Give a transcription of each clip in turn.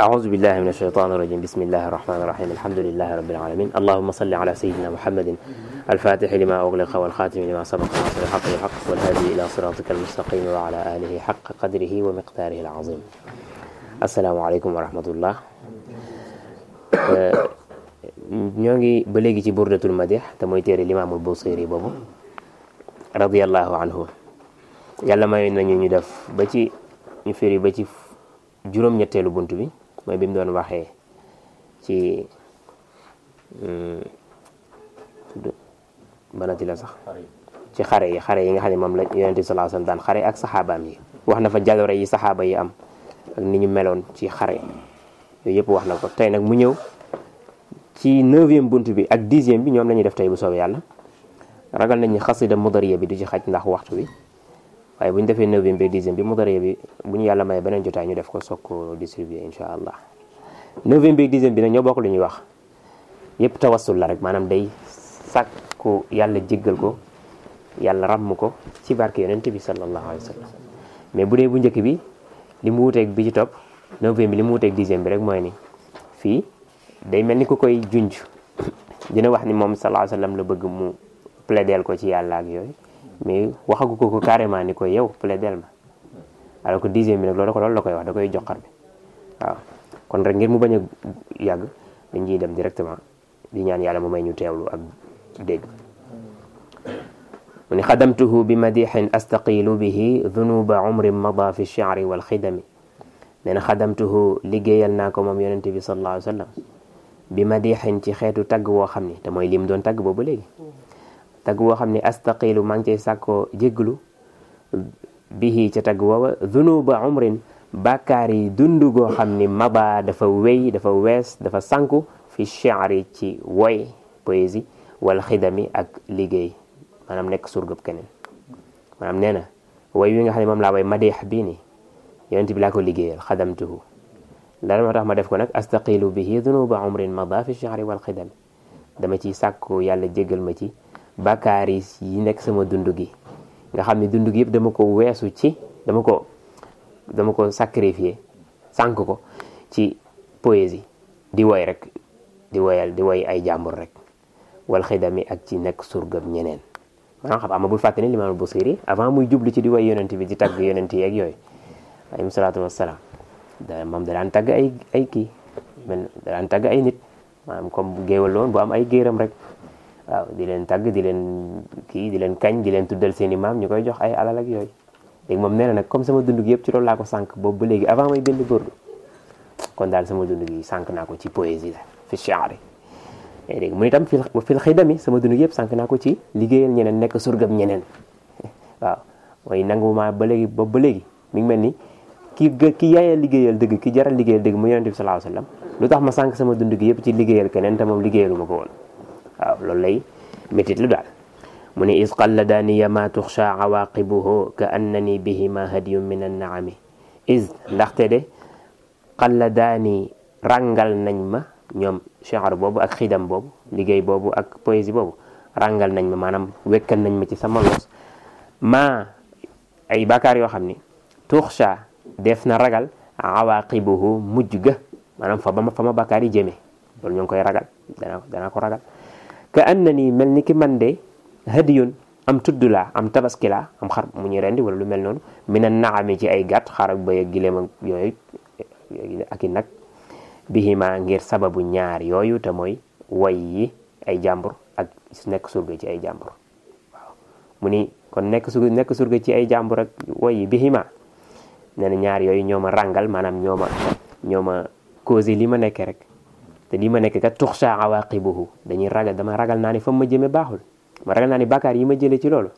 أعوذ بالله من الشيطان الرجيم بسم الله الرحمن الرحيم الحمد لله رب العالمين اللهم صل على سيدنا محمد الفاتح لما أغلق والخاتم لما سبق ناصر الحق بالحق والهادي إلى صراطك المستقيم وعلى آله حق قدره ومقداره العظيم السلام عليكم ورحمة الله ñoo ngi ba léegi ci burdatul madih te mooy téere limaamul Busiri boobu radiyallahu anhu yàlla mayoon nañu ñu def ba ci ñu firi ba ci juróom-ñetteelu bunt bi mooy bi mu doon waxee ci banati la sax ci xare yi xare yi nga xam ne moom la yonent bi sallallahu alayhi wasallam daan xare ak saxaabaam yi wax na fa jaloore yi saxaaba yi am ak ni ñu meloon ci xare yooyu yëpp wax na ko tey nag mu ñëw ci neuvième bunt bi ak dixième bi ñoom la ñuy def tey bu soobee yàlla ragal nañ ni xasida mudariya bi du ci xaj ndax waxtu bi waaye bu ñu defee neuvième bi ak dixième bi mudariya bi bu ñu yàlla maye beneen jotaay ñu def ko soog ko distribuer insha allah neuvième bi ak dixième bi nag ñoo bokk lu ñuy wax yëpp tawassul la rek maanaam day sàkku yàlla jéggal ko yàlla ràmm ko ci barke yonent bi sallallahu alayhi wa sallam mais bu dee bu njëkk bi li mu wuteeg bi ci topp neuvième bi li mu wuteeg dixième bi rek mooy ni fii day mel ni ku koy junj dina wax ni moom sallallahu alayhi wa sallam la bëgg mu plaidel ko ci yàlla ak yooyu mais waxagu ko ko carrément ni ko yow plaidel ma alors que dixième bi nag loolu ko loolu la koy wax da koy joxar bi waaw kon rek ngir mu bañ a yàgg dañ ciy dem directement di ñaan yàlla mu may ñu teewlu ak dégg mu ni xadamtuhu bi madixin astaqilu bihi dunuba umrin mada fi lchari walxidami nee na xadamtuhu liggéeyal naa ko moom yonente bi sallallahu alayhi wa sallam bi madixin ci xeetu tagg woo xam ni te mooy lim doon tagg boobu léegi tagg woo xam ne astaqilu maa ngi cay sàkkoo jégglu bihi ca tagg woowa dunuba umrin bàkkaar yi dund goo xam ni maba dafa wéy dafa wees dafa sànku fi shi'ri ci woy poésie wal xidami ak liggéey maanaam nekk surgëb keneen maanaam nee na woy wi nga xam ne moom laa woy madeex bii ni yonent bi laa ko liggéeyal xadamtuhu lan moo tax ma def ko nag astaqilu bihi dunuba umrin mada fi shi'ri wal xidami dama ci sàkku yàlla jéggal ma ci bàkkaar yi nekk sama dund gi nga xam ne dund gi yëpp dama ko weesu ci dama ko dama ko sacrifier sànk ko ci poésie di woy rek di woyal di woy ay jàmbur rek wal xidami ak ci nekk surgab ñeneen maanaam xam ama bul fàtte ni limaamul Busiri avant muy jublu ci di woy yonent bi di tagg yonent yi ak yooyu alayhi salaatu wassalaam da moom da daan tagg ay ay kii da daan tagg ay nit maanaam comme géewal loon bu am ay géeram rek waaw di leen tagg di leen kii di leen kañ di leen tuddal seen i maam ñu koy jox ay alal ak yooyu léegi moom nee na nag comme sama dund gi yëpp ci loolu laa ko sànq boobu ba léegi avant may bind burdu kon daal sama dund gi sànq naa ko ci poésie la fi shi'ri léegi mu itam fil fil xidami sama dund gi yëpp sànq naa ko ci liggéeyal ñeneen nekk surgam ñeneen waaw mooy nangu ma ba léegi boobu ba léegi mi ngi mel ni ki ki yaayee liggéeyal dëgg ki jaral liggéeyal dëgg mu yonent bi sallallahu alayhi wasallam lu tax ma sànq sama dund gi yëpp ci liggéeyal keneen te moom liggéeyalu ma ko woon waaw loolu lay métit lu daal mu ne is qalladaniya ma tuxsha awaqibuhu ka annani bihima hadiyun min annaami is ndaxte de qalladaani rangal nañ ma ñoom shi'r boobu ak xidam boobu liggéey boobu ak poésie boobu rangal nañ ma maanaam wekkal nañ ma ci sama los ma ay bàkkaar yoo xam ni tuxsha def na ragal awaqibuhu mujj ga maanaam fa ba ma fa ma bàkkaar yi jëmee loolu ñu ngi koy ragal dana danaa ko ragal ka annani mel ni ki man de hadiyun am tudd laa am tabaski laa am xar mu ñu rendi wala lu mel noonu mina naami ci ay gàtt xar ak bëy ak gileem ak yooyu ak i nag bihima ngir sababu ñaar yooyu te mooy woy yi ay jàmbur ak nekk surga ci ay jàmbur waaw mu ni kon nekk surga nekk surga ci ay jàmbur ak woy yi bihima nee na ñaar yooyu ñoo ma ràngal maanaam ñoo ma ñoo ma causé li ma nekkee rek te li ma nekk kat tuxsha awaqibuhu dañuy ragal dama ragal naa ni fa ma jëme baaxul ma ragal naa ni bàkkaar yi ma jëlee ci loolu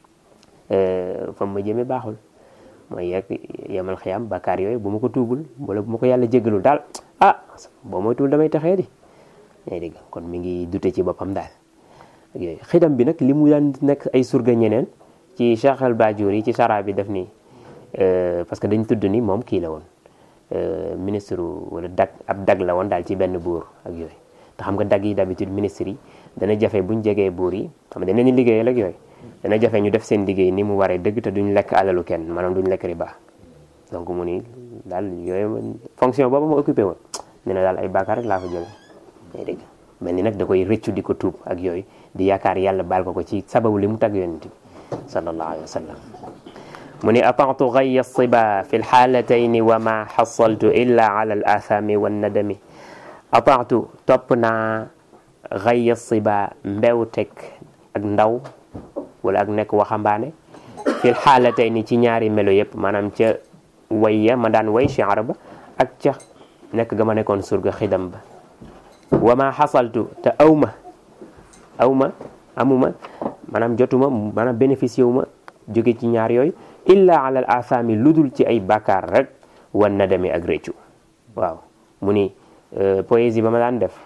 fa ma jëme baaxul mooy yegg yemal xiyam bàkkaar yooyu bu ma ko tuubul wala bu ma ko yàlla jéggalul daal ah boo mooy tuul damay taxee di ñay dégg kon mi ngi dute ci boppam daal ak yooyu xidam bi nag li mu daan nekk ay surga ñeneen ci Cheikh al Bajuri yi ci sara bi def ni parce que dañ tudd ni moom kii la woon ministre wala dag ab dag la woon daal ci benn buur ak yooyu te xam nga dag yi d'habitude ministre yi dana jafe buñ jegee buur yi xam nga dañ leen liggéeyal ak yooyu dana jafe ñu def seen liggéey ni mu waree dëgg te duñ lekk alalu kenn maanaam duñ lekk riba donc mu ni daal yooyu fonction boobu ma occupé woon nee na daal ay bàkkaar rek laa fa jële day dégg mel ni nag da koy rëccu di ko tuub ak yooyu di yaakaar yàlla baal ko ko ci sababu li mu tagg yonent bi sallallahu alayhi wa sallam mu ni atatu gaya siba fi lxaalatayni wa ma xasaltu illa ala al athami wannadami atatu topp naa gaya siba mbew teg ak ndaw wala ak nekk waxambaane fi lxaalatayni ci ñaari melo yëpp maanaam ca wayya ma daan way shiar ba ak ca nekk ga ma nekkoon surga xidam ba wa ma xasaltu te awma awma amuma maanaam jotuma maanaam bénéficié wu ma jóge ci ñaar yooyu illa ala al athami ludul ci ay bàkkaar rek wan nadami ak réccu waaw mu ni poésie ba ma daan def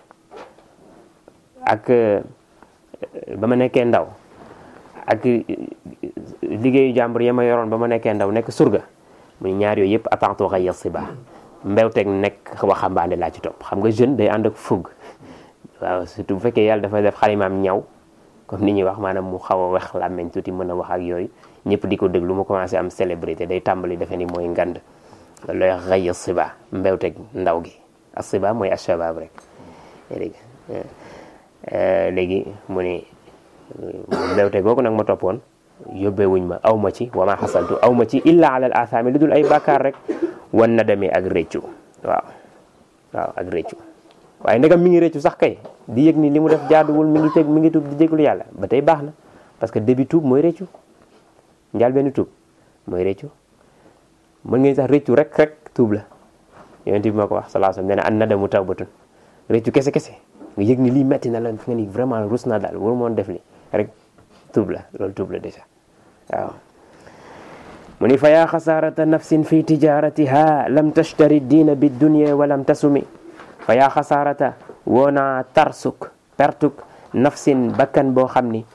ak ba ma nekkee ndaw ak liggéeyu jàmbur ya ma yoroon ba ma nekkee ndaw nekk surga mu ni ñaar yooyu yëpp attentu xay yas si baa mbewteeg nekk waxambaane laa ci topp xam nga jeune day ànd ak fugg waaw surtout bu fekkee yàlla dafa def xalimaam ñaw comme ni ñuy wax maanaam mu xaw a wex làmmeñ tuuti mën a wax ak yooyu ñëpp di ko déglu mu commencé am célébrité day tàmbali defe ni mooy ngand loolu lay wax xëy siba mbewteeg ndaw gi asiba mooy ashabab rek léegi léegi mu ni mbewteeg googu nag ma toppoon yóbbee wuñ ma aw ma ci wa ma xasaltu aw ma ci illa ala al athami lu dul ay bàkkaar rek wan nadami ak réccu waaw waaw ak réccu waaye ndegam mi ngi réccu sax kay di yëg ni li mu def jaaduwul mi ngi teg mi ngi tuub di jéglu yàlla ba tey baax na parce que début tuub mooy réccu njaal benn tuub mooy réccu mën ngeen sax réccu rek rek tuub la yonent bi ma ko wax sallallahu alayhi wasallam nee na an nadamu tawbatun réccu kese kese nga yëg ni lii metti na la fi nga ni vraiment rus na daal waru moon def li rek tuub la loolu tuub la déjà waaw mu ni fa yaa xasaarata nafsin fi tijaratiha lam tashtari diina bi dunya wa lam tasumi fa yaa xasaarata woonaa tarsuk pertuk nafsin bakkan boo xam ni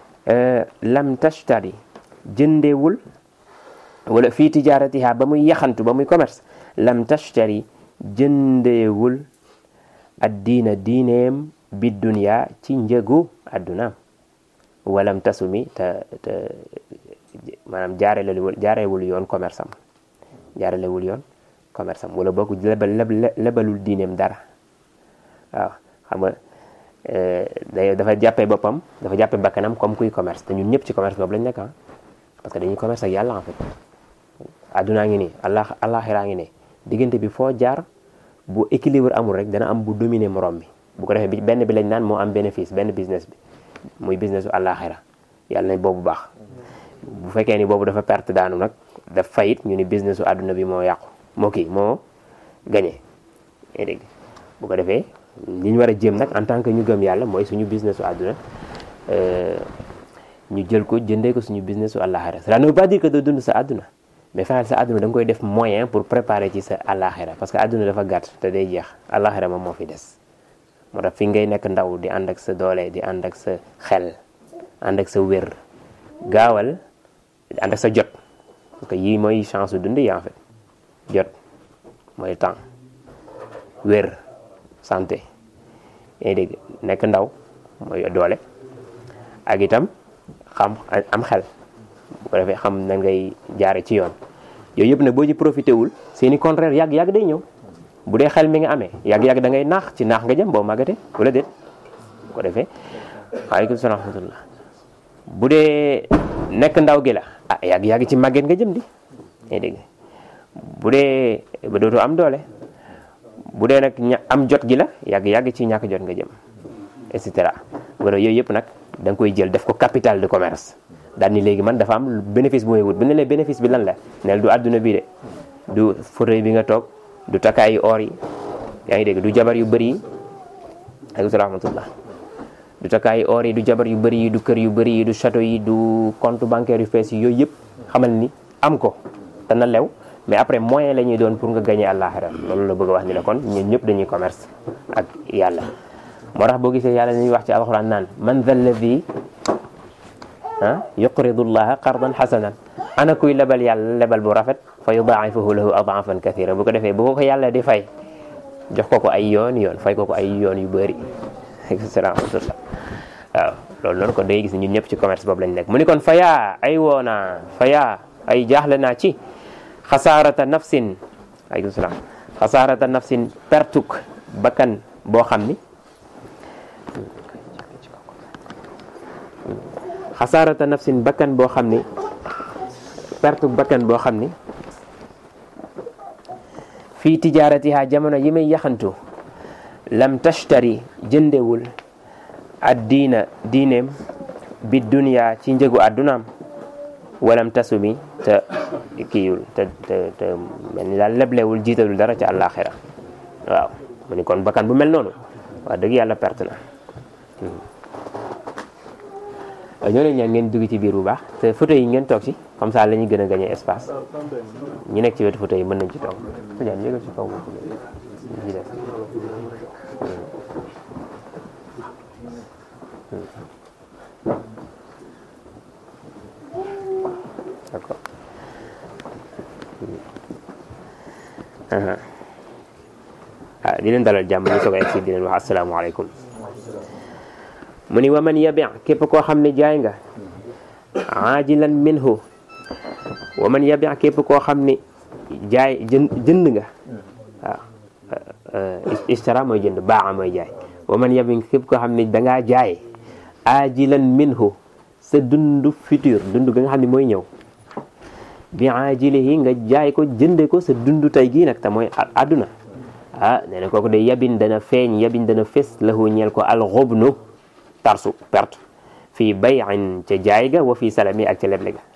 lam tashtari jëndeewul wala fii tijaratiha ba muy yaxantu ba muy commerce lam tashtari jëndeewul ad diina diineem bi dunya ci njëgu addunaam walam tasumi te te maanaam jaarelewul jaarewul yoon commerce am jaarelewul yoon commerce am wala boog lebal lebalul diineem dara waaw xam nga day dafa jàppee boppam dafa jàppee bakkanam comme kuy commerce te ñun ñëpp ci commerce boobu lañ nekk ah parce que dañuy commerce ak yàlla en fait addunaa ngi nii allah allaxiraa ngi ne diggante bi foo jaar bu équilibre amul rek dana am bu dominer morom bi bu ko defee bi benn bi lañ naan moo am bénéfice benn business bi muy business u àllaaxira yàlla nañ boobu baax bu fekkee ni boobu dafa perte daanu nag daf fayit ñu ni business u àdduna bi moo yàqu moo kii moo gagné yaa dégg bu ko defee li ñu war a jéem nag en tant que ñu gëm yàlla mooy suñu business u àdduna ñu jël ko jëndee ko suñu business u àllaaxira cela ne veut pas dire que doo dund sa àdduna mais fexeel sa àdduna da nga koy def moyen pour préparer ci sa àllaaxira parce que àdduna dafa gàtt te day jeex àllaaxira moom moo fi des moo tax fi ngay nekk ndaw di ànd ak sa doole di ànd ak sa xel ànd ak sa wér gaawal di ànd ak sa jot parce que yii mooy chance su dund yi en fait jot mooy temps wér santé yaa dégg nekk ndaw mooy doole ak itam xam am xel bu ko defee xam na ngay jaare ci yoon yooyu yëpp nag boo ci profité wul seeni contraire yàgg-yàgg day ñëw bu dee xel mi nga amee yàgg-yàgg da ngay naax ci naax nga jëm boo màggatee wala déet bu ko defee waaleykum salaam wa rahmatullah bu dee nekk ndaw gi la ah yàgg-yàgg ci màgget nga jëm di yaa dégg bu dee ba dootoo am doole bu dee nag ña am jot gi la yàgg-yàgg ci ñàkk jot nga jëm et cetera wala yooyu yëpp nag da nga koy jël def ko capital de commerce daal ni léegi man dafa am bénéfice bu may wut bu ne lee bénéfice bi lan la neel du àdduna bi de du fauteuil bi nga toog du takaayu or yi yaa ngi dégg du jabar yu bëri yi aleykum rahmatullah du takaayu or yi du jabar yu bëri yi du kër yu bëri yi du château yi du compte bancaire yu fees yi yooyu yëpp xamal ni am ko dana lew mais après moyen la ñuy doon pour nga gagner àllaaxira loolu la bëgg a wax ni la kon ñun ñëpp dañuy commerce ak yàlla moo tax boo gisee yàlla dañuy wax ci alxuraan naan man dha alladi ah yuqridu llaha qardan xasanan ana kuy lebal yàlla lebal bu rafet fa yudaa'ifahu lahu adaafan kathira bu ko defee bu ko ko yàlla di fay jox ko ko ay yoon yoon fay ko ko ay yoon yu bëri rahmatullah waaw loolu noonu kon da ngay gis ñun ñëpp ci commerce boobu lañ nekk mu ni kon fayaa ay woona fayaa ay jaaxle naa ci xasaarata nafsin aleykum salaam xasaarata nafsin pertuk bakkan boo xam ni xasaarata nafsin bakkan boo xam ni pertuk bakkan boo xam ni fii tijaaratiha jamono yi may yaxantu lam tashtari jëndewul ad diina diineem bi dunya ci njëgu addunaam walam tasumi te kiiwul te te te mel ni daal leblewul jiitalul dara ci àllaaxira waaw mu ni kon bakkan bu mel noonu wax dëgg yàlla perte na ñoo leen ñaan ngeen dugg ci biir bu baax te photo yi ngeen toog ci comme ça la ñuy gën a gagné espace ñi nekk ci wetu photo yi mën nañ ci toog Tidiane yégal ci kaw boobu ci des d'accord ah di leen dalal jàmm ñu soog a egsi di leen wax asalaamaaleykum mu ni wa man yabi képp koo xam ne jaay nga aajilan minhu wa man yabi képp koo xam ne jaay jën jënd nga waaw istara mooy jënd baa mooy jaay wa man yabi képp koo xam ne dangaa jaay aajilan minhu sa dundu futur dund ga nga xam ne mooy ñëw bi aajilihi nga jaay ko jënde ko sa dundu tey gii nag te mooy àdduna ah nee na kooku de yabin dana feeñ yabin dana fes lahu ñeel ko alxobnu tarsu perte fii bayin ca jaay ga wa fii salami ak ca leble ga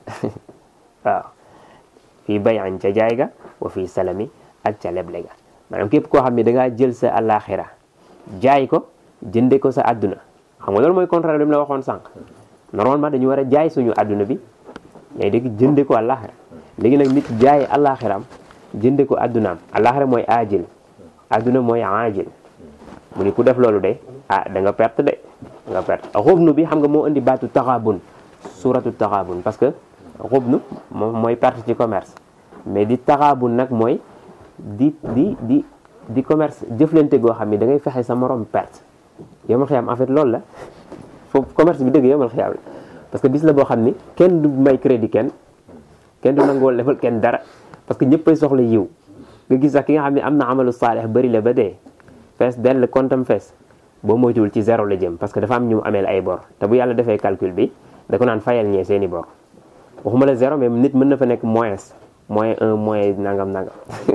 waaw fii bayin ca jaay ga wa fii salami ak ca leble ga maanaam képp koo xam ne dangaa jël sa alaxira jaay ko jënde ko sa àdduna xam nga loolu mooy contraire li mu la waxoon sànq normalement dañu war a jaay suñu àdduna bi ngay dégg jënde ko àllaaxira léegi nag nit jaay àllaaxiraam jënde ko addunaam àllaaxira mooy aajil adduna mooy aajil mu ni ku def loolu de ah da nga perte de da nga perte xubnu bi xam nga moo indi baatu taxaabun suratu taxaabun parce que xubnu moom mooy perte ci commerce mais di taxaabun nag mooy di di di di commerce jëflante goo xam ni da ngay fexe sa morom perte yomal xiyaam en fait loolu la foofu commerce bi dëgg yomal xiyaam la parce que bis la boo xam ni kenn du may crédit kenn kenn du nangoo lebal kenn dara parce que ñëppay soxla yiw nga gis sax ki nga xam ne am na amalu saalix bëri la ba dee fees dell kontam fees boo moytuwul ci zéro la jëm parce que dafa am ñu mu ameel ay bor te bu yàlla defee calcul bi da ko naan fayal ñee seeni bor waxuma la zéro mais nit mën na fa nekk moins moins un moins nangam nangam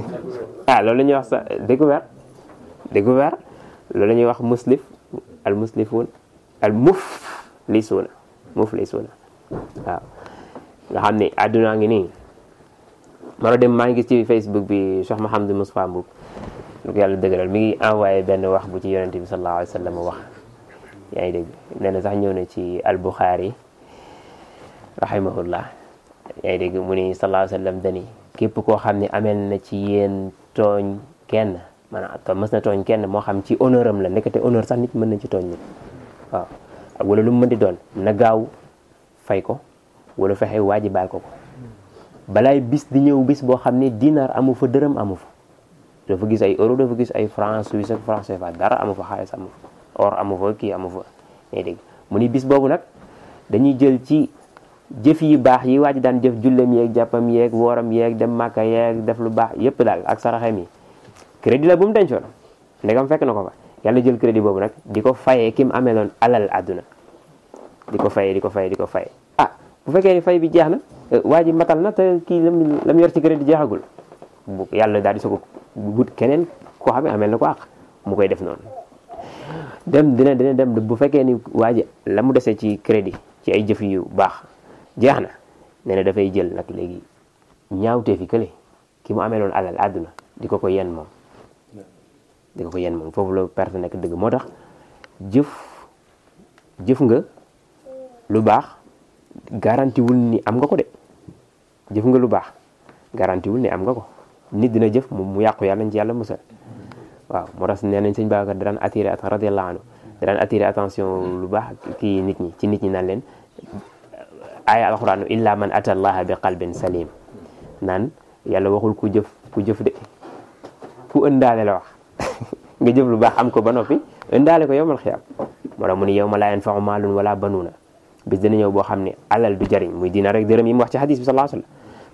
ah loolu la ñuy wax sa découvert découvert loolu la ñuy wax muslif al muslifuun al muflisuuna muflisuuna waaw nga xam ne àdduna ngi nii maro dem maa ngi gis ci facebook bi Cheikh Mahamadou Moustapha Mboub lu ko yàlla dëgëral mi ngi envoyé benn wax bu ci yonente bi sallallahu alayhi wa sallam wax yaa ngi dégg nee na sax ñëw na ci al Bukhari rahimahullah yaa ngi dégg mu ni sallallahu alayhi wa sallam dani képp koo xam ne amel na ci yéen tooñ kenn maanaam to mës na tooñ kenn moo xam ci honneur am la nekkate honneur sax nit mën na ci tooñ nit waaw ak wala lu mu mën di doon na gaaw fay ko wala fexe waaji baal ko ko balaay bis di ñëw bis boo xam ne dinar amu fa dërëm amu fa dafa gis ay euro dafa gis ay franc suisse ak franc CFA dara amu fa xaalis amu fa or amu fa kii amu fa ngay dégg mu ni bis boobu nag dañuy jël ci jëf yi baax yi waa ji daan jëf jullem yeeg jàppam yeeg wooram yeeg dem màkka yeeg def lu baax yépp daal ak saraxem yi crédit la bu mu dencoon ndegam fekk na ko fa yàlla jël crédit boobu nag di ko fayee ki mu ameeloon alal àdduna di ko fayee di ko fayee di ko fayee ah bu fekkee ni fay bi jeex na waa ji matal na te kii lam lam yor ci crédit jeexagul bu yàlla daal di soog but keneen koo xam ne amel na ko àq mu koy def noonu dem dina dina dem bu fekkee ni waa ji la mu desee ci crédit ci ay jëf yu baax jeex na nee na dafay jël nag léegi ñaawtee fi kële ki mu ameeloon alal àdduna di ko ko yen moom di ko ko yen moom foofu la perte nekk dëgg moo tax jëf jëf nga lu baax garanti wul ni am nga ko de jëf nga lu baax garanti wul ni am nga ko nit dina jëf mu yàqu yàlla nañ ci yàlla musal waaw moo tax nee nañ sëñ Babacar da daan attiré at radiyallahu anhu da daan attiré attention lu baax kii nit ñi ci nit ñi naan leen aaya alxuraanu illa man ata allaha bi qalbin salim naan yàlla waxul ku jëf ku jëf de ku ëndaale la wax nga jëf lu baax am ko ba noppi ëndaale ko yowmal xiyaam moo tax mu ni yawma laa yanfau maalun wala banuuna bis dina ñëw boo xam ne alal du jariñ muy dina rek dërëm yi mu wax ci hadis bi sallallahu alayhi wasallam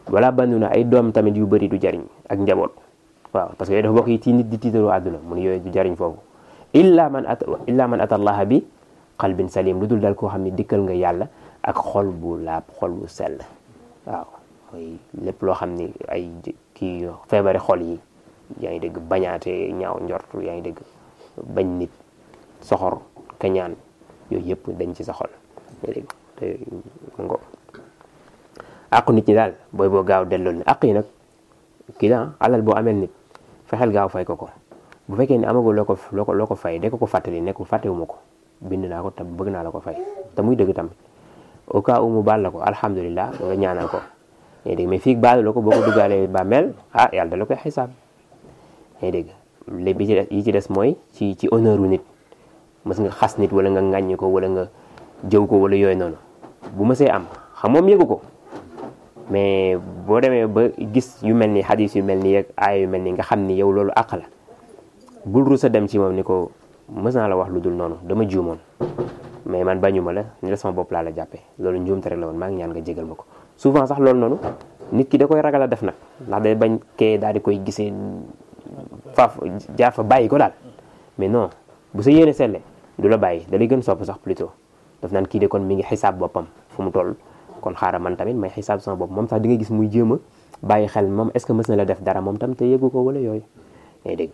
wala banduna ay doom tamit yu bëri du jariñ ak njaboot waaw parce que yooyu dafa bokk yi ci nit di tiitaroo àdduna mu ne yooyu du jariñ foofu illa man at illa man ata allaha bi qalbin salim lu dul dal koo xam ne dikkal nga yàlla ak xol bu laab xol bu sell waaw mooy lépp loo xam ni ay kii feebari xol yi yaa ngi dégg bañaate ñaaw njort yaa ngi dégg bañ nit soxor kañaan yooyu yëpp dañ ci sa xol yaa dégg te ngo àqu nit ñi daal booy boo gaaw delloo ni àq yi nag kii la alal boo amel nit fexeel gaaw fay ko ko bu fekkee ni amagul loo ko loo ko loo ko fay de ko ko fàttali nekk fàttewuma ko bind naa ko te bëgg naa la ko fay te muy dëgg tamit au cas où mu baal la ko alhamdulilah nga ñaanal ko yaa dégg mais fii baalu la ko boo ko dugaalee bàmmeel ah yàlla da la koy xisaab yaa dégg léegi bi ci des yi ci des mooy ci ci honneur u nit mës nga xas nit wala nga ŋàññi ko wala nga jëw ko wala yooyu noonu bu mësee am xam moom yëgu ko mais boo demee ba gis yu mel ni xadis yu mel ni yeeg aaya yu mel ni nga xam ni yow loolu àq la bul rusa dem ci moom ni ko mës naa la wax lu dul noonu dama juumoon mais man bañuma la ni la sama bopp laa la jàppee loolu njuumte rek la woon maa ngi ñaan nga jégal ma ko souvent sax loolu noonu nit ki da koy ragal a def nag ndax day bañ kee daal di koy gisee faaf jaar fa bàyyi ko daal mais non bu sa yéene selle du la bàyyi da lay gën sopp sax plutôt daf naan kii de kon mi ngi xisaab boppam fu mu toll kon xaaral man tamit may xisaab sama bopp moom sax di nga gis muy jéem a bàyyi xel moom est ce que mës na la def dara moom tam te yëgu ko wala yooyu ngay dégg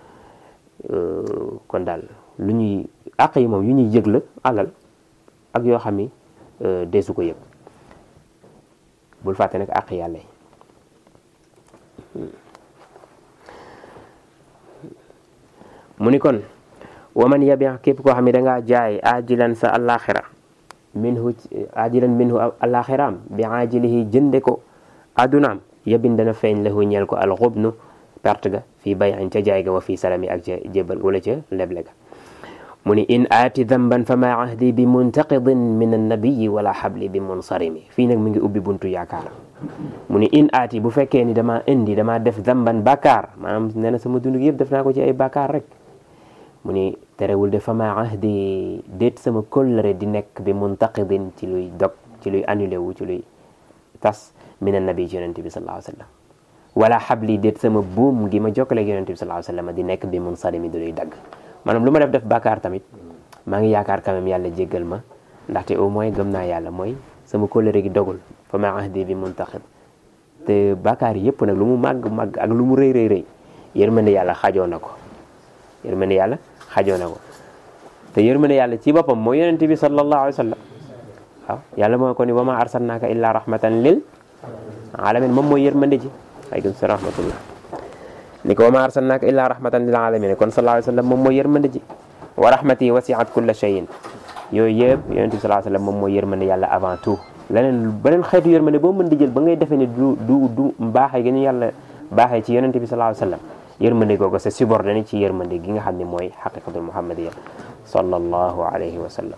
kon daal lu ñuy àq yi moom yu ñuy yëg la alal ak yoo xam ni deesu ko yëg bul fàtte nag àq yàlla yi mu ni kon waman yabi képp koo xam ne dangaa jaay ajilan sa alaxira minhu ajilan minhu alaxiraam bi ajilihi jënde ko adunaam yabin dana feeñ lahu ñeel ko alxubnu perte ga fii bayin ca jaay ga wa fii salami ak ca jébal wala ca leble ga mu ni in aati damban fa ma ahdi bi muntaqidin min annabiyi wala xabli bi munsarimi fii nag mu ngi ubbi buntu yaakaar mu ni in aati bu fekkee ni dama indi dama def damban bàkkaar maanaam nee na sama dund gi yëpp def naa ko ci ay bàkkaar rek mu ni terewul de fa ma ahdi déet sama kóllëre di nekk bi muntaqidin ci luy dog ci luy annulé wu ci luy tas min annabi ci yonente bi sallallahu alayhi wa sallam wala xabli déet sama buum gi ma jokkaleeg yonente bi sallallahu alayhi wa sallam di nekk bi munsarimi di luy dagg maanaam lu ma def def bàkkaar tamit maa ngi yaakaar quand même yàlla jéggal ma ndaxte au moins gëm naa yàlla mooy sama kóllëre gi dogul fa ma ahdi bi muntaqid te bàkkaar yëpp nag lu mu màgg màgg ak lu mu rëy rëy rëy yërmande yàlla xajoo na ko yërmande yàlla xajoo na ko te yërmande yàlla ci boppam mooy yonente bi sallallahu alayhi wa sallam waaw yàlla moo ko ni wa ma arsalnaaka illa rahmatan lil alamin moom mooy yërmande ji aleykum salaam rahmatullah ni ko wa ma arsalnaaka illa rahmatan lil alamin kon sallallahu alayhi wa sallam moom mooy yërmande ji wa rahmati wasiat kulla shay'in yooyu yëpp yonente bi sallallahu alayhi wa sallam moom mooy yërmande yàlla avant tout leneen beneen xeetu yërmande boo mën di jël ba ngay defee ni du du du baaxee gi ñu yàlla baaxee ci yonente bi sallallahu alayhi wa sallam yërmande googu c'est subordonné ci yërmande gi nga xam ne mooy xaqiqatul muhammadiya sallallahu alayhi wa sallam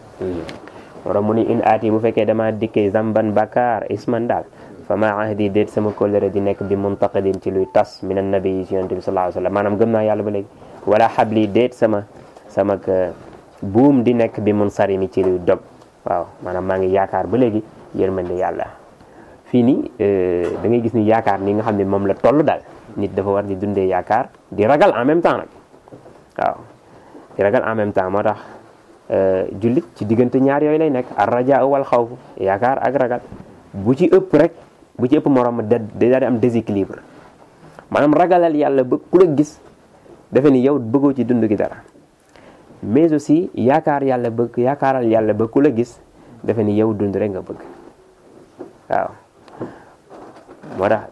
wara mu ni in aati bu fekkee dama dikkee zamban bakar isman daal fa ma ahdi déet sama kóllëre di nekk bi muntaqidin ci luy tas min annabi yi ci yonente bi sallallahu alayhi wa sallam maanaam gëm naa yàlla ba léegi wala xabli déet sama sama buum di nekk bi mun sarimi ci luy dog waaw maanaam maa ngi yaakaar ba léegi yërmande yàlla fii nii da ngay gis ni yaakaar ni nga xam ne moom la toll daal nit dafa war di dundee yaakaar di ragal en même temps nag waaw di ragal en même temps moo tax jullit ci diggante ñaar yooyu lay nekk ar rajaa wal xawf yaakaar ak ragal bu ci ëpp rek bu ci ëpp morom da daal di am déséquilibre maanaam ragalal yàlla ba ku la gis defe ni yow bëggoo ci dund gi dara mais aussi yaakaar yàlla bëgg yaakaaral yàlla ba ku la gis defe ni yow dund rek nga bëgg waaw moo tax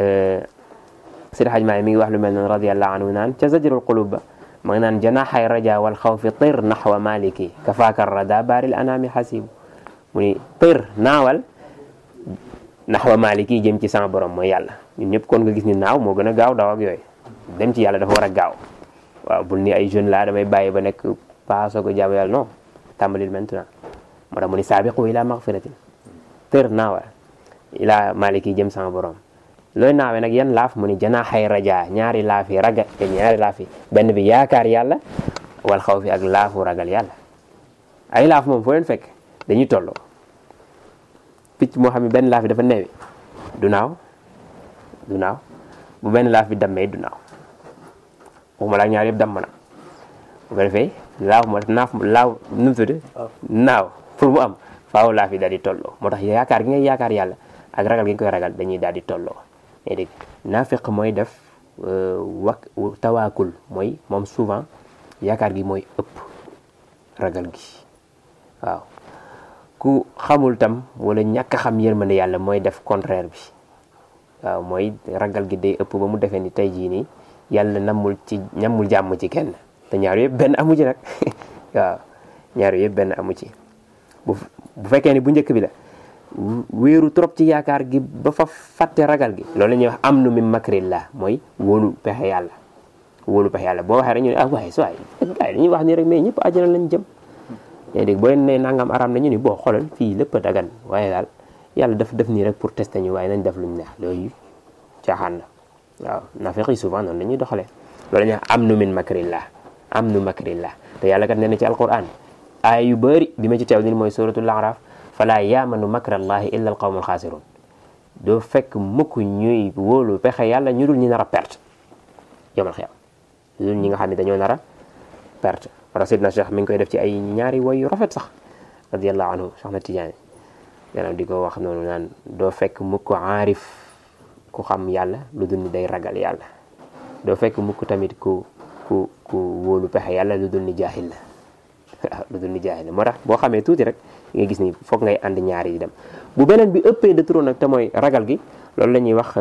Seydi Hajji Maalik mi ngi wax lu mel noonu radiyallahu anhu naan ca zajrul qulub ba ma ngi naan janaxay raja wal xawfi tir naxwa maliki kafaaka rada baaril anaami xasibu mu ni tir naawal naxwa maliki jëm ci sama borom mooy yàlla ñun ñëpp kon nga gis ni naaw moo gën a gaaw daw ak yooyu dem ci yàlla dafa war a gaaw waaw bul ni ay jeune laa damay bàyyi ba nekk paaso ko jaamu yàlla non tàmbalil maintenant moo tax mu ni saabiqu ila magfiratin tir naawal ila maliki jëm sama borom looy naawee nag yan laaf mu ni janaaxay raja ñaari laaf yi raga te ñaari laaf yi benn bi yaakaar yàlla wal xaw fi ak laafu ragal yàlla ay laaf moom foo leen fekk dañuy tolloo picc moo xam ne benn laaf yi dafa neewi du naaw du naaw bu benn laaf bi dammee du naaw waxuma laa ñaar yëpp damm na bu ko defee laaw ma naaf laaw nu mu tudd naaw pour mu am faaw laaf yi daal di tolloo moo tax yaakaar gi ngay yaakaar yàlla ak ragal gi nga koy ragal dañuy daal di tolloo mais dégg naafiq mooy def wak tawaakul mooy moom souvent yaakaar gi mooy ëpp ragal gi waaw ku xamul tam wala ñàkk a xam yërmande yàlla mooy def contraire bi waaw mooy ragal gi day ëpp ba mu defee ni tey jii nii yàlla namul ci ñamul jàmm ci kenn te ñaar yëpp benn amu ci nag waaw ñaar yëpp benn amu ci bu bu fekkee ni bu njëkk bi la wéeru trop ci yaakaar gi ba fa fàtte ragal gi loolu la ñuy wax am nu min makrillah mooy wóolu pexe yàlla wóolu pexe yàlla boo waxee rek ñu ne ah waaye so waay gars yi dañuy wax nii rek mais ñëpp àjjana lañ jëm yaa dégg boo leen ne nangam araam na ñu ni boo xoolal fii lépp a dagan waaye daal yàlla daf def nii rek pour tester ñu waaye nañ def luñ neex loolu caaxaan la waaw nafiq yi souvent noonu la ñuy doxalee loolu la ñuy wax am nu min makrillah am nu makrillah te yàlla kat nee na ci alquran aay yu bëri bi ma ci teew ni mooy suratul araf fala yaamanu makrallahi illa al qawmul xaasirun doo fekk mukk ñuy wóolu pexe yàlla ñu dul ñi nar a perte yomal xiyam ñu dul ñi nga xam ne dañoo nar a perte wala sidna cheikh mi ngi koy def ci ay ñaari way yu rafet sax radiallahu anhu cheikh na tijaani maanaam di ko wax noonu naan doo fekk mukk aarif ku xam yàlla lu dul ni day ragal yàlla doo fekk mukk tamit ku ku ku wóolu pexe yàlla lu dul ni jaahil la waaw lu dul ni jaahil la moo tax boo xamee tuuti rek nga gis ni foog ngay ànd ñaari di dem bu beneen bi ëppee de trop nag te mooy ragal gi loolu la ñuy wax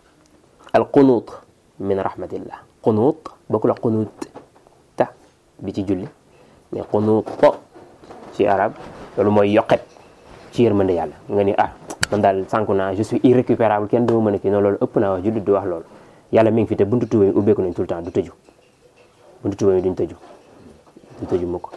al qunuut min rahmatillah qunuut bokkul ak qunuut ta bi ci julli mais qunuut po ci arab loolu mooy yoqet ci yërmande yàlla nga ni ah man daal sànku naa je suis irrécupérable kenn duma mën a kii noonu loolu ëpp naa wax jullit di wax loolu yàlla mi ngi fi te buntu tuba yi ubbeeku nañ tout le temps du tëju buntu tuba yi duñ tëju du tëju mukk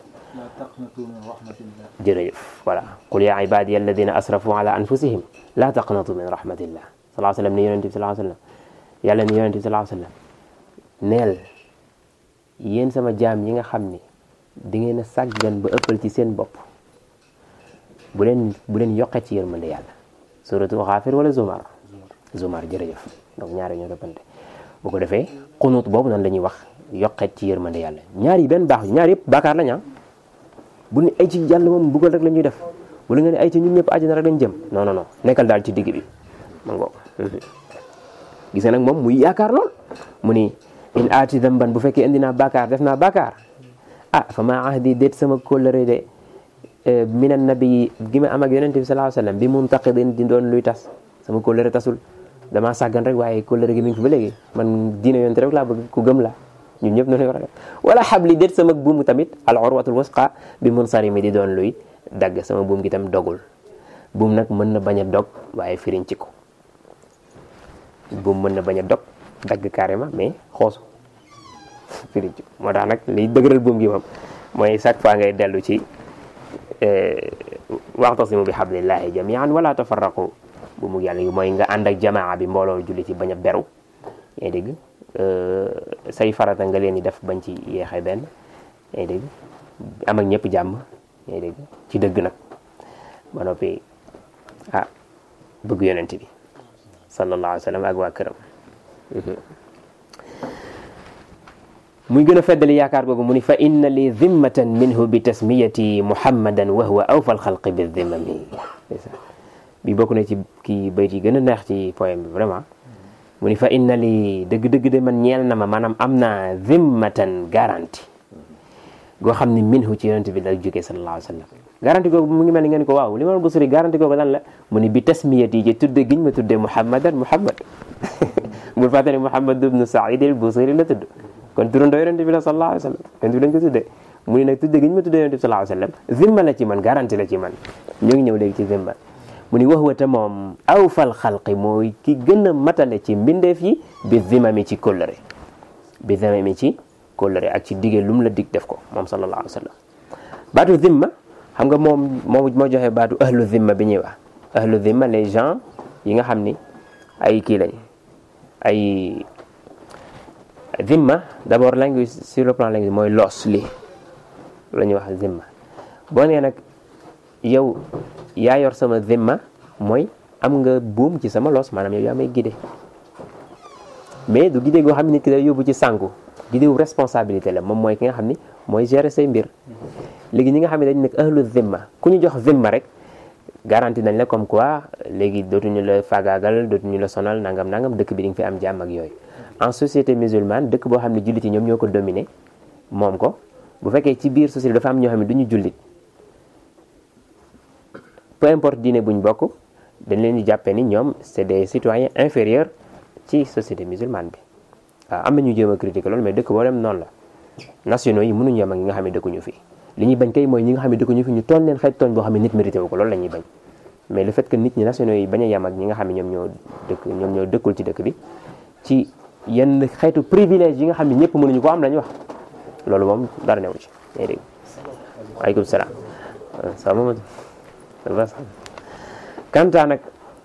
jërëjëf voilà qul yaa ibadiya alladina asrafu ala anfusihim la taqnatu min rahmatillah salaa sallam ni yonente bi salaa sallam yàlla ni yonente bi salaa sallam neel yéen sama jaam yi nga xam ni di ngeen a sàggan ba ëppal ci seen bopp bu leen bu leen yokkee ci yërmande yàlla suratu xaafir wala zumar zumar jërëjëf donc ñaari ñoo toppante bu ko defee xunut boobu noonu la ñuy wax yokkee ci yërmande yàlla ñaar yi benn baax ñaar yëpp baakaar lañ bu ne ay ci yàlla moom buggal rek la ñuy def wala nga ne ay ci ñun ñëpp àjjana rek lañ jëm non non non nekkal daal ci digg bi ma ngoo gis nga nag moom muy yaakaar lool mu ni in aati damban bu fekkee indi naa baakaar def naa baakaar ah fa ma ahdi déet sama kóllëre de minan nabi gi ma am ak yonente bi sallallahu alayhi wasallam bi muntaqidin di doon luy tas sama kóllëre tasul damaa sàggan rek waaye kóllëre gi mi ngi fi ba léegi man diine yonente rek laa bëgg ku gëm la ñun ñëpp noonu war a def wala xabli déet sama buumu tamit al urwatul wasqa bi munsarimi di doon luy dagg sama buum gi tam dogul buum nag mën na bañ a dog waaye firiñ ci ko buum mën na bañ a dog dagg carrément mais xoosu firiñ ci ko moo tax nag liy dëgëral buum gi moom mooy chaque fois ngay dellu ci waxtasimu bi hablillahi jamian wala tafarraqu buumu yàlla gi mooy nga ànd ak jamaa bi mbooloo julli ci bañ a beru yaa dégg say farata nga leen di def bañ ci yeexee benn yaa dégg am ak ñëpp jàmm yaa dégg ci dëgg nag ba noppi ah bëgg yonent bi sallallahu alayhi wa sallam ak waa këram muy gën a feddali yaakaar googu mu ni fa inna li zimmatan minhu bi tasmiyati muhammadan wa huwa awfa alxalqi bi zimmami bi bokk na ci kii bayt yi gën a neex ci poème bi vraiment mu ni fa inna li dëgg-dëgg de man ñeel na ma maanaam am naa zimmatan garantie goo xam ne minhu ci yonent bi la jógee sallallahu alayhi wa sallam garantie googu mu ngi mel ni ngeen ko waaw li ma busuri garantie googu lan la mu ni bi tasmiyati ji tudde giñ ma tudde muhammadan muhammad bul fàtte ne muhammad ibnu said al busiri la tudd kon turandoo yonent bi la sallallahu alayhi wa sallam yonent bi lañ ko tudde mu ni nag tudde giñ ma tudde yonent bi sallallahu alayhi wa sallam zimma la ci man garantie la ci man ñu ngi ñëw léegi ci zimma mu ni wax wata moom awfal xalqi mooy ki gën a matale ci mbindeef yi bi zimami ci kóllëre bi zimami ci kóllëre ak ci dige lu mu la dig def ko moom sallallahu alayhi wa sallam baatu zimma xam nga moom moo moo joxe baatu ahlu zimma bi ñuy wax ahlu zimma les gens yi nga xam ni ay kii lañ ay zimma d'abord langue sur le plan langue mooy loos li la ñuy wax zimma boo nee nag yow yaa yor sama zimma mooy am nga buum ci sama loos maanaam yow yaa may guidé mais du guidé goo xam ne nit ki day yóbbu ci sànku guidé wu responsabilité la moom mooy ki nga xam ni mooy gérer say mbir léegi ñi nga xam ne dañ nekk ahlu zimma ku ñu jox zimma rek garanti nañ la comme quoi léegi dootuñu la faagaagal dootuñu la sonal nangam nangam dëkk bi di nga fi am jàmm ak yooyu en société musulmane dëkk boo xam ne jullit yi ñoom ñoo ko dominé moom ko bu fekkee ci biir société dafa am ñoo xam ne du ñu jullit peu importe diine buñ bokk dañ leen di jàppee ni ñoom c'est des citoyens inférieurs ci société musulmane bi waaw am na ñu jéem a critiquer loolu mais dëkk boo dem noonu la nationaux yi mënuñu yem ak ñi nga xam ne dëkkuñu fi li ñuy bañ kay mooy ñi nga xam ne dëkkuñu fi ñu tooñ leen xeet tooñ boo xam ne nit mérité wu ko loolu la ñuy bañ mais le fait que nit ñi nationaux yi bañ a yem ak ñi nga xam ne ñoom ñoo dëkk ñoom ñoo dëkkul ci dëkk bi ci yenn xeetu privilège yi nga xam ne ñëpp mënuñu ko am lañu wax loolu moom dara newu ci yaa dégg waaleykum salaam sa mama kanta nag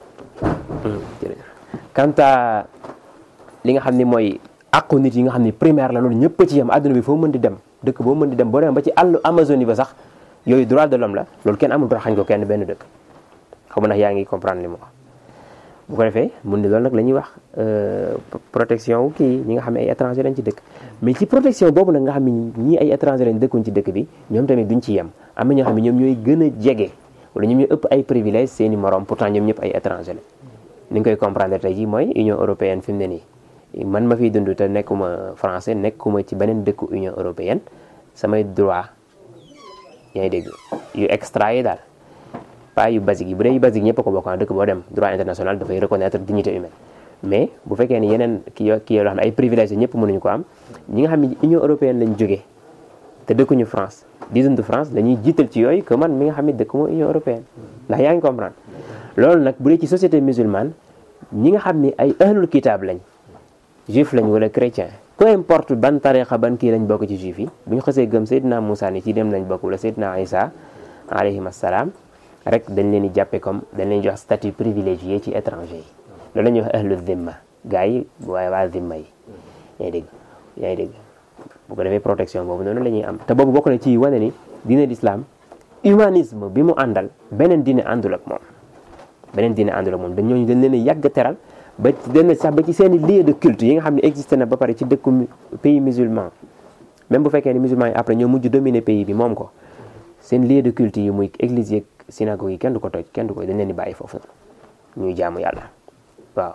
kanta li nga xam ne mooy àqu nit yi nga xam ne primaire la loolu ñëpp ci yem àdduna bi foo mën di dem dëkk boo mën di dem boo dem ba ci àllu Amazonie ba sax yooyu droit de l'homme la loolu kenn amul droit xañ ko kenn benn dëkk xaw ma ndax yaa ngi comprendre li mu wax bu ko defee mun ni loolu nag la ñuy wax protection wu kii ñi nga xam ne ay étranger lañ ci dëkk mais ci protection boobu nag nga xam ne ñii ay étranger lañ dëkkuñ ci dëkk bi ñoom tamit duñ ci yem am na ñoo xam ne ñoom ñooy gën a jege wala ñoom ñooy ëpp ay privilèges seeni morom pourtant ñoom ñëpp ay étranger la ni nga koy comprendre tey jii mooy Union européenne fi mu ne nii man ma fiy dund te nekkuma français nekkuma ci beneen dëkku Union européenne samay droit yaa ngi dégg yu extra yi daal pas yu basique yi bu dee yu basique ñëpp a ko bokk dëkk boo dem droit international dafay reconnaître dignité humaine mais bu fekkee ni yeneen kii yo kii yoo xam ne ay privilèges ñëpp mënuñu ko am ñi nga xam ne Union européenne lañ jógee te dëkkuñu France di dund France dañuy jiital ci yooyu que man mi nga xam ne dëkkuma Union européenne ndax yaa ngi comprendre loolu nag bu dee ci société musulmane ñi nga xam ne ay ahlul kitab lañ juif lañ wala chrétien peu importe ban tariqa ban kii lañ bokk ci juif yi bu ñu xasee gëm Seydina Moussa ni ci dem lañ bokk wala Seydina Isa alayhim assalaam rek dañ leen di jàppe comme dañ leen jox statut privilégié ci étranger yi loolu la ñuy wax ahlu zimma gars yi waaye waa zimma yi yaa ngi dégg yaa ngi dégg bu ko defee protection boobu noonu la ñuy am te boobu bokk na ci wane ni diine l'islam humanisme bi mu àndal beneen diine àndul ak moom beneen diine àndul ak moom dañ ñooñu dañ leen a yàgg teral ba dem sax ba ci seen i lieu de culte yi nga xam ne existé na ba pare ci dëkku pays musulman même bu fekkee ni musulman yi après ñoo mujj dominer pays bi moom ko seen lieu de culte yi muy église yeeg synagogue yi kenn du ko toj kenn du ko dañ leen di bàyyi foofu noonu ñuy jaamu yàlla waaw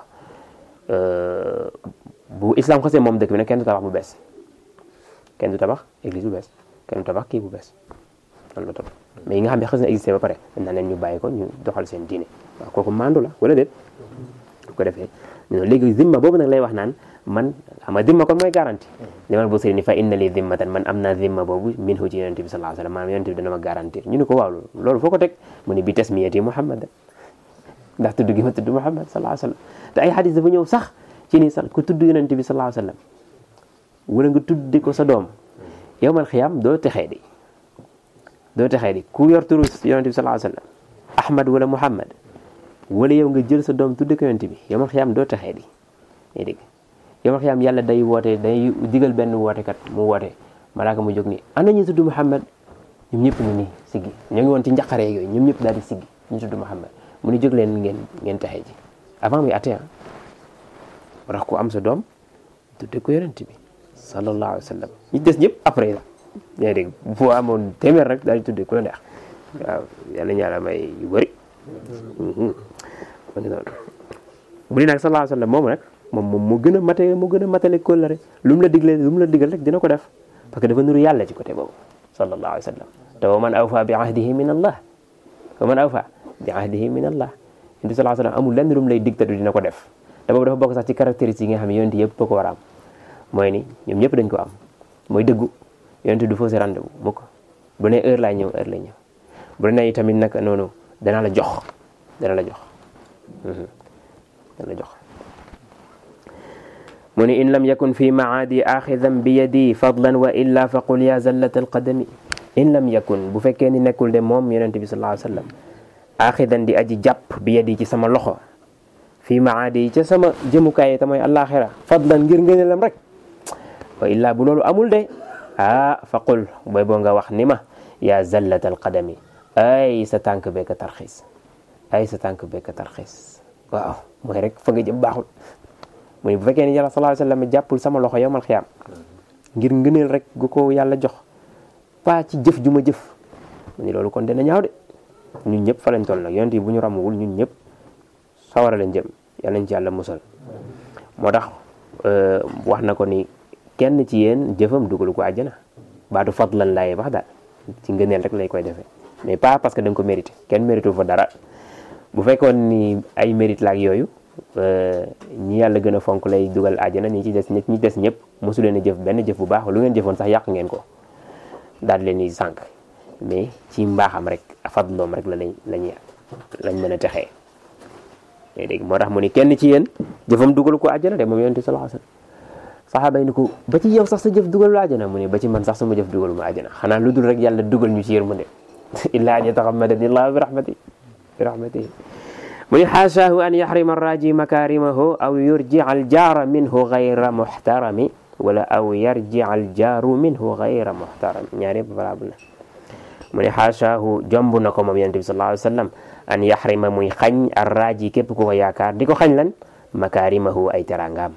bu islam xasee moom dëkk bi nag kenn du tabax bu bees kenn du tabax église bu bees kenn du tabax kii bu bees loolu la topp mais yi nga xam ne xas na existé ba pare dañ naan leen ñu bàyyi ko ñu doxal seen diine waaw kooku mandu la wala déet bu ko defee non léegi zimma boobu nag lay wax naan man xam nga zimma kon mooy garanti limal bu sëri ni fa inna li zimmatan man am naa zimma boobu min hu ci yonent bi sallallahu alayhi wasallam maanaam yonent bi dana ma garantir ñu ne ko waaw loolu foo ko teg mu ne bi tasmiyati muhammad ndax tudd gi ma tudd muhammad sallallahu alayhi wasallam te ay xadis dafa ñëw sax ci ni sax ku tudd yonent bi sallallahu alayhi wasallam wala nga tuddi ko sa doom yowmal xiyaam doo texee di doo texee di ku yor turu yonent bi sallallahu alayhi wasallam ahmad wala muhammad wala yow nga jël sa doom tudde ko yonent bi yowmal xiyaam doo texee di ngay dégg yowmal xiyaam yàlla day woote day digal benn wootekat mu woote malaaka mu jóg ni ana ñu tudd muhammad ñoom ñëpp ñu nii siggi ñoo ngi woon ci njaqare yooyu ñoom ñëpp daal di siggi ñu tudd muhammad mu ni jóg leen ngeen ngeen texee ji avant muy atte wax ko am sa doom tudde ko yonent bi sallallahu alayhi wa sallam ñi des ñëpp après la yaa dégg boo amoon téeméer rek daal di tudde ku la neex waaw yàlla ñaala may yu bëri ma ngi noonu bu di nag sallallahu alayhi wa sallam moom nag moom moom moo gën a mate moo gën a matale kóllëre lu mu la digle lu mu la digal rek dina ko def parce que dafa nuru yàlla ci côté boobu sallallahu alayhi wa sallam te wa man awfa bi ahdihi min allah wa man awfa bi ahdihi min allah yonent sallallahu alayhi wa sallam amul lenn lu mu lay dig te du dina ko def te boobu dafa bokk sax ci caractéristiques yi nga xam ne yonent yëpp ko war a am mooy ni ñoom ñëpp dañ ko am mooy dëggu yonent du fausse rendez-vous mukk bu ne heure laay ñëw heure lay ñëw bu ne tamit nag noonu dana la jox dana la jox dana la jox mu ni in lam yakun fi maadi axidan bi yadi fadlan wa illa fa qul ya zallat alqadami in lam yakun bu fekkee ni nekkul de moom yonent bi sallallahu alayhi wa sallam axidan di aji jàpp bi yadi ci sama loxo fii maadi yi ca sama jëmukaay te mooy àllaaxira fadlan ngir ngëneelam rek wa illaa bu loolu amul de ah fa qul booy boo nga wax ni ma yaa zallat alqadami ay sa tànk bee ka tarxiis ay sa tànk bekk tarxiis waaw mooy rek fa nga jëm baaxul mu ne bu fekkee ni yàlla sallallahu alayhi wasallam jàppul sama loxo yowmal xiyaam ngir ngëneel rek gu ko yàlla jox pas ci jëf ju ma jëf mu ne loolu kon dina ñaaw de ñun ñëpp fa lañ toll nag yonent yi bu ñu ramuwul ñun ñëpp sawara lañ jëm yàlla nañ ci yàlla musal moo tax wax na ko ni kenn ci yéen jëfam dugalu ko àjjana baatu fadlan laay wax daal ci ngëneel rek lay koy defee mais pas parce que da nga ko mérité kenn mérité fa dara bu fekkoon ni ay mérite la ak yooyu ñi yàlla gën a fonk lay dugal àjjana ñi ci des ñi des ñëpp mosu leen a jëf benn jëf bu baax lu ngeen jëfoon sax yàq ngeen ko daal leen di sànq mais ci mbaaxam rek fadloom rek la lañ lañ lañ mën a texee dégg moo tax mu ni kenn ci yéen jëfam dugal ko àjjana de moom yonent bi sallallahu alayhi wasallam saxaaba yi ni ko ba ci yow sax sa jëf dugal la àjjana mu ne ba ci man sax sama jëf dugal ma àjjana xanaa lu dul rek yàlla dugal ñu ci yërmande illa an yataxammadani llahu bi rahmati bi rahmatihi mu ni xaasaahu an yaxrima arraji makarimahu aw yurji'a aljaara minhu gayra muxtarami wala aw yarji'a aljaaru minhu gayra muxtarami ñaar yëpp valable na mu ni xaasaahu jomb na ko moom yonent bi sallallahu alayhi wasallam an yaxrima muy xañ arraji képp ku ko yaakaar di ko xañ lan makarimahu ay teraangaam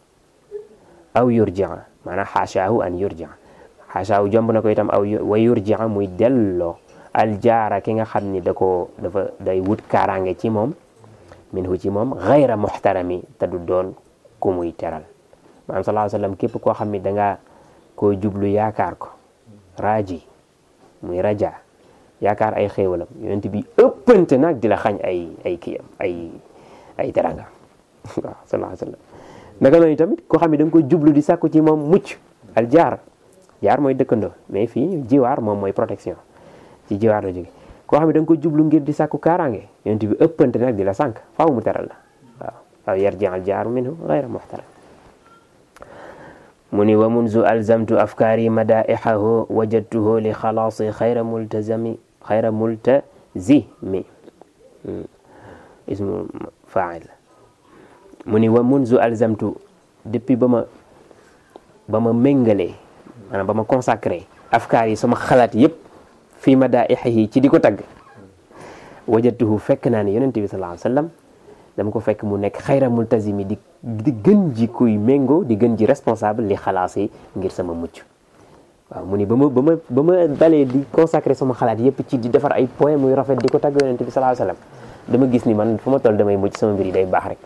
aw yurji'a maanaam xaasaahu an yurji'a xaasaahu jomb na ko itam aw wa yurji'a muy delloo aljaara ki nga xam ni da ko dafa day wut kaaraange ci moom minhu ci moom gayra muxtarami te du doon ku muy teral maanaam sallallahu alayhi wasallam képp koo xam ni dangaa koo jublu yaakaar ko raaji muy raja yaakaar ay xéewalam yonent bi ëppante nag di la xañ ay ay kiyam ay ay teranga waaw sallallahu alayhi wasallam naka noonu tamit koo xam ne da nga ko jublu di sàkku ci moom mucc al jaar jaar mooy dëkkandoo mais fii jiwaar moom mooy protection ci jiwaar la jóge koo xam ne da nga ko jublu ngir di sàkku kaaraange yonent bi ëppante nag di la sànq faaw mu teral la waaw waaw yarji al jaaru minhu gayra muxtaram mu ni wa munzu alzamtu afkaari madaihahu wajadtuhu li xalaasi xayra multazami xayra multazimi ismu fail mu ni wa munzu alzamtu depuis ba ma ba ma méngalee maanaam ba ma consacré afkaar yi sama xalaat yëpp fii madaihihi ci di ko tagg wajadtuhu fekk naa ne yonente bi sallallahu alayhi wasallam dama ko fekk mu nekk xayra multazimi di di gën ji kuy méngoo di gën ji responsable li xalaas yi ngir sama mucc waaw mu ni ba ma ba ma ba ma dalee di consacré sama xalaat yëpp ci di defar ay poème muy rafet di ko tagg yonente bi sallallahu alayhi wasallam dama gis ni man fu ma toll damay mucc sama mbir yi day baax rek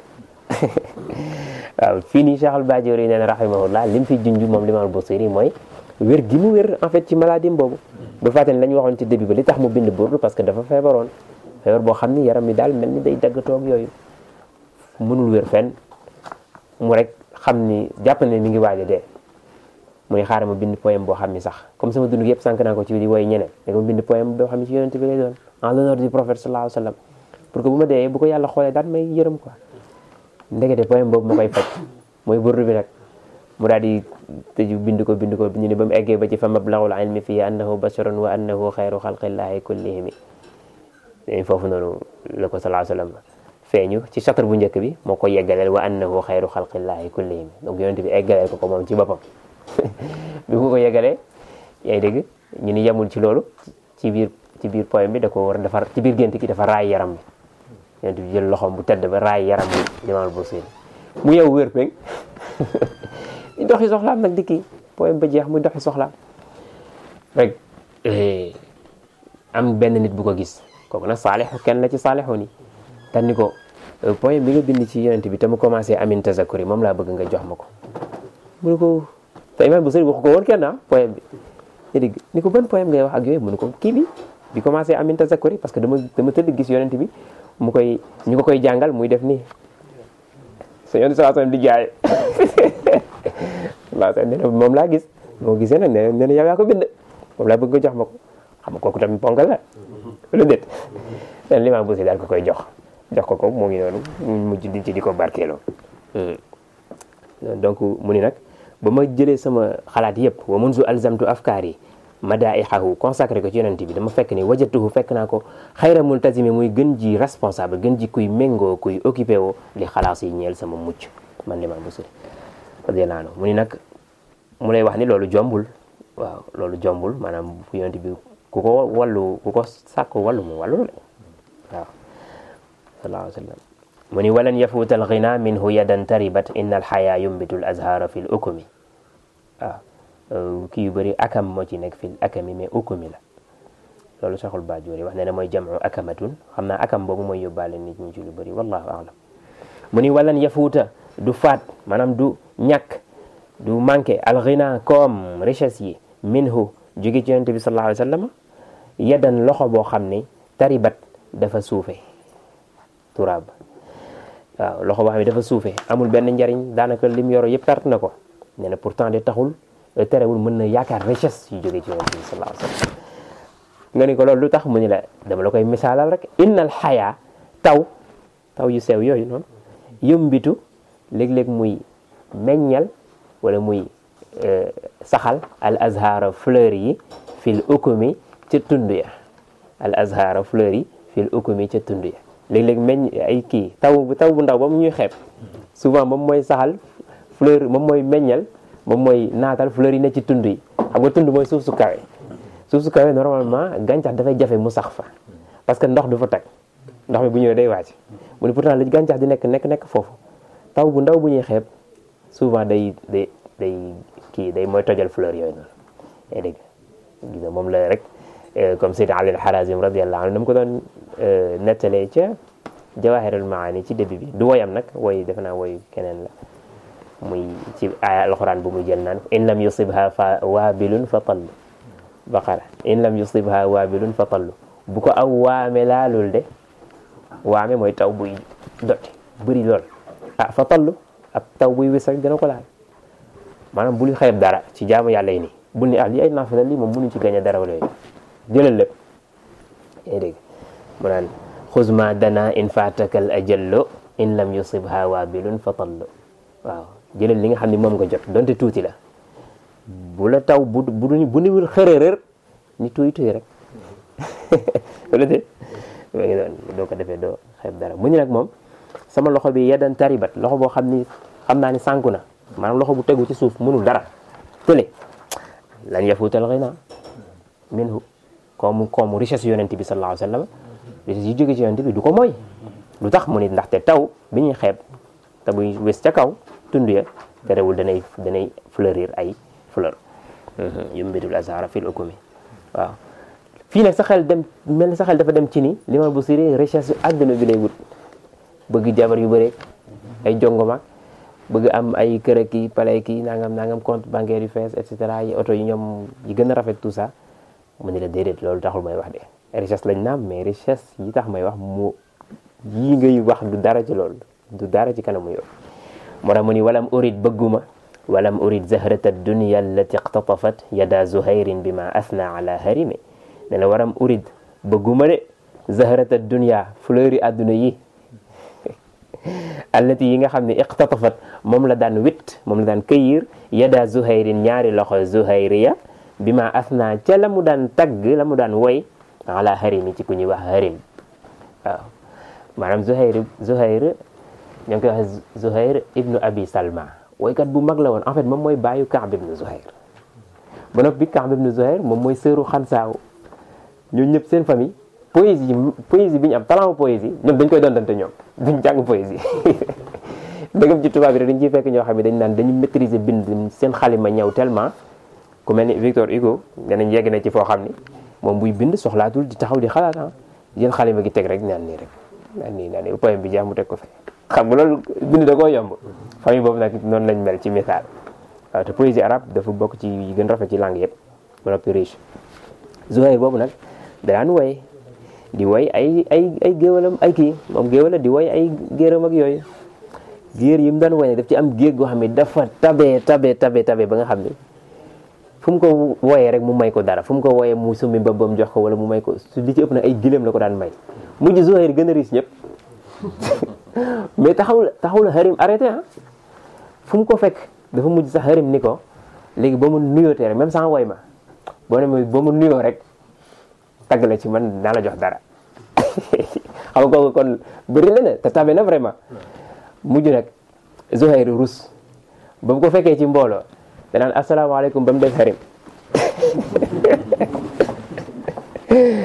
waaw fii nii Cheikh al-Bajuri nee na rahimahullah lim fi junj moom Imam al-Busiri mooy wér gi mu wér en fait ci maladie boobu bu fàtte ne la ñu waxoon ci début ba li tax mu bind burdu parce que dafa feebaroon feebar boo xam ni yaram mi daal mel ni day daggatoog yooyu mënul wér fenn mu rek xam ni jàpp ne mi ngi waaj a dee mu ne xaaral ma bind poème boo xam ni sax comme sama dund yëpp sànq naa ko ci di woy ñeneen da ma bind poème boo xam ni ci yonent bi lay doon en l'honneur du prophète sallallahu alayhi wa sallam pour que bu ma dee bu ko yàlla xoolee daal may yërëm quoi ndekete poème boobu ma koy faj mooy burdu bi nag mu daal di tëju bind ko bind ko ñu ne ba mu eggee ba ci fa mablaghul ilmi fii annahu basharun wa annahu xayru xalqillahi kullihimi foofu noonu la ko sallallahu alayhi wa sallam feeñu ci chapitre bu njëkk bi moo ko yeggaleel wa annahu xayru xalqillahi kullihim donc yonent bi eggaleel ko ko moom ci boppam bi mu ko yeggalee yaa ngi dégg ñu ni yemul ci loolu ci biir ci biir poème bi da ko war a defar ci biir gént gi dafa raay yaram bi yonent bi jël loxoom bu tedd ba raay yaram bi Imaam Busiri mu yow wér peng di doxi soxlaam nag di kii poème ba jeex muy doxi soxlaam rek am benn nit bu ko gis kooku nag saalixu kenn la ci saalixu ni tan ni ko poème bi nga bind ci yonent bi te mu commencé amin tazakuri moom laa bëgg nga jox ma ko mu ne ko te Imaam Busiri waxu ko woon kenn ah poème bi nga dégg ni ko ban poème ngay wax ak yooyu mu ne ko kii bi bi commencé amin tazakuri parce que dama dama tëdd gis yonent bi mu koy ñu ko koy jàngal muy def nii sa yonent sallallahu alayhi wasallam di jaay waaw nee na moom laa gis moo gisee nag nee na yow yaa ko bind moom laa bëgg nga jox ma ko xam nga kooku tamit ponkal la lu déet len Imaam Busiri daal ko koy jox jox ko ko moo ngi noonu mu mujj di ci di ko barkeeloo donc mu ni nag ba ma jëlee sama xalaat yëpp wa munzu alzamtu afkaar yi madaihahu consacré ko ci yonent bi dama fekk ni wajatuhu fekk naa ko xayra multazimi muy gën ji responsable gën ji kuy méngoo kuy occupé woo li xalaas yi ñeel sama mucc man Imaam Busiri radiyallahu anhu mu ni nag mu lay wax ni loolu jombul waaw loolu jombul maanaam yonent bi ku ko wallu ku ko sàkk wallu mu wallu la waaw sallallahu alayhi wa sallam mu ni walan yafuuta alghina minhu yadan taribat inna alxaya yumbitu al azhara fi l ukumi waaw kii yu bëri akam moo ci nekk fi l akami mais ukumi la loolu saxul baajoor yi wax ne ne mooy jamu akamatun xam naa akam boobu mooy yóbbaale nit ñi ci lu bëri wallahu alam mu ni walan yafuuta du faat maanaam du ñàkk du manqué alghina koom richesse yi minhu jóge ci yonent bi sallallahu alayhi wa sallam yadan loxo boo xam ne taribat dafa suufe turaab waaw loxo boo xam ne dafa suufe amul benn njariñ daanaka lim yoro yëpp perte na ko nee na pourtant de taxul terewul mën na yaakaar richesse yu jóge ci yonent bi sallallahu alayhi wa sallam nga ni ko loolu lu tax mu ni la dama la koy misaalal rek innal xayaa taw taw yu sew yooyu noonu yëmbitu léeg-léeg muy meññal wala muy saxal al azhara fleur yi fil ukumi ca tund ya al azhara fleur yi fil ukumi ca tund ya léeg-léeg meññ ay kii taw bu taw bu ndaw ba mu ñuy xeeb souvent moom mooy saxal fleur moom mooy meññal moom mooy naatal fleur yi ne ci tund yi xam nga tund mooy suuf su kawe suuf su kawe normalement gàncax dafay jafe mu sax fa parce que ndox du fa tag ndox mi bu ñëwee day wàcc mu ne pourtant li gàncax di nekk nekk nekk foofu taw bu ndaw bu ñuy xeeb souvent day day day kii day mooy tojal fleur yooyu noonu yaa dégg gis nga moom la rek comme Seydina Ali al-Harazim radiyallahu anhu na mu ko doon nettalee ca Jawahirul Maani ci début bi du woyam nag woy defe naa woy keneen la muy ci aaya alxuraan bu muy jël naan in lam yusibha fa waabilun fa tallu baqara in lam yusibha waabilun fa tallu bu ko aw waame laalul de waame mooy taw buy dotti bëri lool ah fa tallu ab taw buy wis rek dina ko laal maanaam bul xeeb dara ci jaamu yàlla yi nii bul ni ah lii ay naafila lii moom mënuñ ci gañ a dara wala yooyu jëlal lépp yaa dégg mu naan xuz ma dana in faataka al ajallo in lam yusibha waabilun fa tallu waaw jëlal li nga xam ne moom nga jot donte tuuti la bu la taw bu bu bu niwul xërërër ni tuy tuy rek wala de maa ngi doon doo ko defee doo xeeb dara mu ñu nag moom sama loxo bi yadan taribat loxo boo xam ni xam naa ni sànku na maanaam loxo bu tegu ci suuf mënul dara tële lan yafuutal ghina minhu koomu koomu richesse yonent bi sallallahu alayhi wa sallam richesse yi jóge ci yonent bi du ko mooy lu tax mu ni ndaxte taw bi ñuy xeeb te buy wés ca kaw tund ya terewul danay danay fleurir ay fleur yumbitul azhara fil ukumi waaw fii nag sa xel dem mel ni sa xel dafa dem ci ni li ma bu siri richesse àdduna bi lay wut bëgg jabar yu bëre ay jongoma bëgg am ay kër ki palais ki nangam nangam compte bancaire yu fees et cetera yi oto yi ñoom yi gën a rafet tout ça mu ni la déedéet loolu taxul may wax de richesse lañ naam mais richesse yi tax may wax mu yii ngay wax du dara ci loolu du dara ci kanamu yow moo tax mu ni walam urid bëgguma walam urid zahrata dunya allati iqtatafat yada zuhayrin bima athna ala harimi ne la waram urid bëgguma de zahrata dunya fleur yi àdduna yi allati yi nga xam ne iqtatafat moom la daan wit moom la daan këyir yada zuhayrin ñaari loxo zuhayriya bima athna ca la mu daan tagg la mu daan woy ala harimi ci ku ñuy wax harim waaw maanaam zuhayr zuhayr ñoo ngi koy wax zuhayr ibnu abi salma woykat bu mag la woon en fait moom mooy baayu kaab ibnu zuhayr ba noppi kaab ibnu zuhayr moom mooy sëru xansaaw ñun ñëpp seen famille poésie poésie bi ñu am talent poésie ñoom dañ koy dondante ñoom duñ jàng poésie dëggam ci tubaab bi dañ ciy fekk ñoo xam ne dañ naan dañu maîtriser bind seen xalima ñëw tellement ku mel ni Victor Hugo danañ yegg na ci foo xam ni moom buy bind soxlaatul di taxaw di xalaat ah jël xalima gi teg rek naan nii rek naan nii naan nii poème bi jeex mu teg ko fe xam nga loolu bind da koo yomb famille boobu nag noonu lañ mel ci misaal waaw te poésie arabe dafa bokk ci yi gën rafet ci langue yëpp ba noppi riche Zuhayr boobu nag daan woy di woy ay ay ay géwalam ay kii moom géwala di woy ay géeram ak yooyu géer yi mu daan woy daf ci am géeg goo xam ne dafa tabe tabe tabe tabe ba nga xam ne fu mu ko wooyee rek mu may ko dara fu mu ko wooyee mu summi mbabam jox ko wala mu may ko su li ci ëpp nag ay gileem la ko daan may mujj Zuhayr gën a riis ñëpp mais taxawul taxawul Harim arrêté ah fu mu ko fekk dafa mujj sax Harim ni ko léegi ba mu nuyootee rek même sans woy ma boo ne ma ba mu nuyoo rek tagg la ci man naa la jox dara xam nga kooku kon bëri na ne te tabe na vraiment mujj nag Zuhayr rus ba mu ko fekkee ci mbooloo danaan asalaamaaleykum ba mu def Harim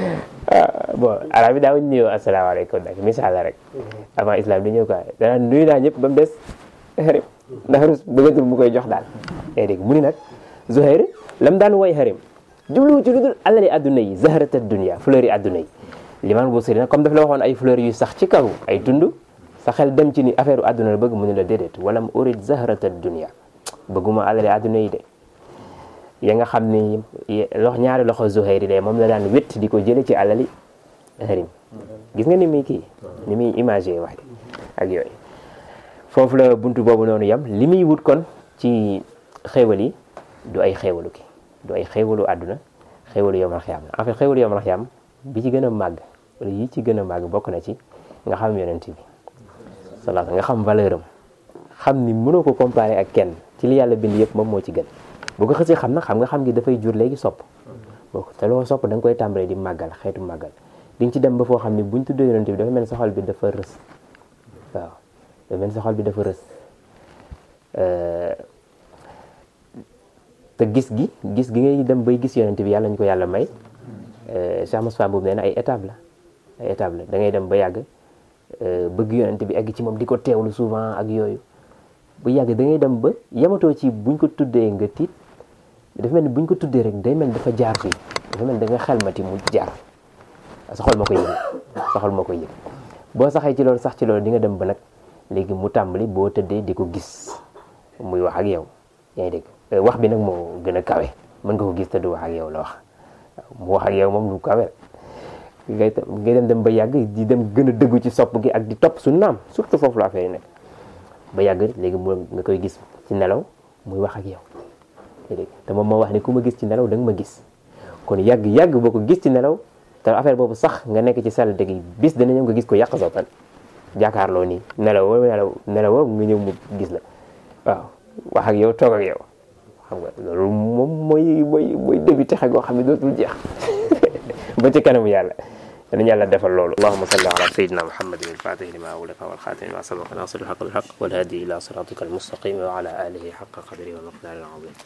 bon arab bi daawuñ nuyoo asalaamaaleykum nag misaal la rek avant islam di ñëw quoi danaa nuyu naa ñëpp ba mu des xarim ndax rus bëggatul mu koy jox daal yaa dégg mu ni nag Zuhair lam daan woy xarim jubluwu ci lu dul alali adduna yi zaharata dunia fleur yi adduna yi limaan bu sëri nag comme daf la waxoon ay fleur yu sax ci kaw ay tund sa xel dem ci ni affaire adduna la bëgg mu ne la déedéet wala mu urid zaharata dunia bëgguma alali adduna yi de ya nga xam ni lox ñaari loxo Zuhair yi de moom la daan wét di ko jële ci alali xarim gis nga ni muy kii ni muy imagé wax ak yooyu foofu la buntu boobu noonu yam li muy wut kon ci xéewal yi du ay xéewalu ki du ay xéewalu àdduna xéewalu yomal xiyaam en fait xéewalu yomal xiyaam bi ci gën a màgg wala yi ci gën a màgg bokk na ci nga xam yonent bi salaat nga xam valeur am xam ni mënoo ko comparer ak kenn ci li yàlla bind yëpp moom moo ci gën bu ko xësee xam nag xam nga xam gi dafay jur léegi sopp boo te loo sopp da nga koy tàmbalee di màggal xeetu màggal di nga ci dem ba foo xam ni buñ tuddee yonent bi dafa mel ni sa xol bi dafa rës waaw dafa mel ni sa xol bi dafa rës te gis gi gis gi ngay dem bay gis yonent bi yàlla ñu ko yàlla may Cheikh Moussa boobu nee na ay étape la ay étape la da ngay dem ba yàgg bëgg yonent bi egg ci moom di ko teewlu souvent ak yooyu bu yàgg da ngay dem ba yamatoo ci buñ ko tuddee nga tiit dafa mel ni buñ ko tuddee rek day mel dafa jaar fii dafa mel da nga xelmati mu jaar sa xol moo koy yëg sa xol moo koy yëg boo saxee ci loolu sax ci loolu di nga dem ba nag léegi mu tàmbali boo tëddee di ko gis muy wax ak yow yaa ngi dégg wax bi nag moo gën a kawe mën nga ko gis te du wax ak yow la wax mu wax ak yow moom lu kawe ngay ngay dem dem ba yàgg di dem gën a dëggu ci sopp gi ak di topp su naam surtout foofu la affaire yi nekk ba yàgg léegi mu nga koy gis ci nelaw muy wax ak yow yaa dégg te moom moo wax ni ku ma gis ci nelaw da nga ma gis kon yàgg yàgg boo ko gis ci nelaw te affaire boobu sax nga nekk ci salle dëgg bis dana ñëw nga gis ko yàq sa tan jàkkaarloo nii nelaw nelaw nelaw nga ñëw mu gis la waaw wax ak yow toog ak yow xam nga loolu moom mooy mooy mooy début texe goo xam ne dootul jeex ba ci kanamu yàlla danañ yàlla defal loolu allahuma salli ala sayidina muhammadin alfatih lima uliqa walxatimi ma sabaqa nasir alxaq bilxaq walhadi ila siratika almustaqim wa ala alihi xaqa qadri wa miqdari alazim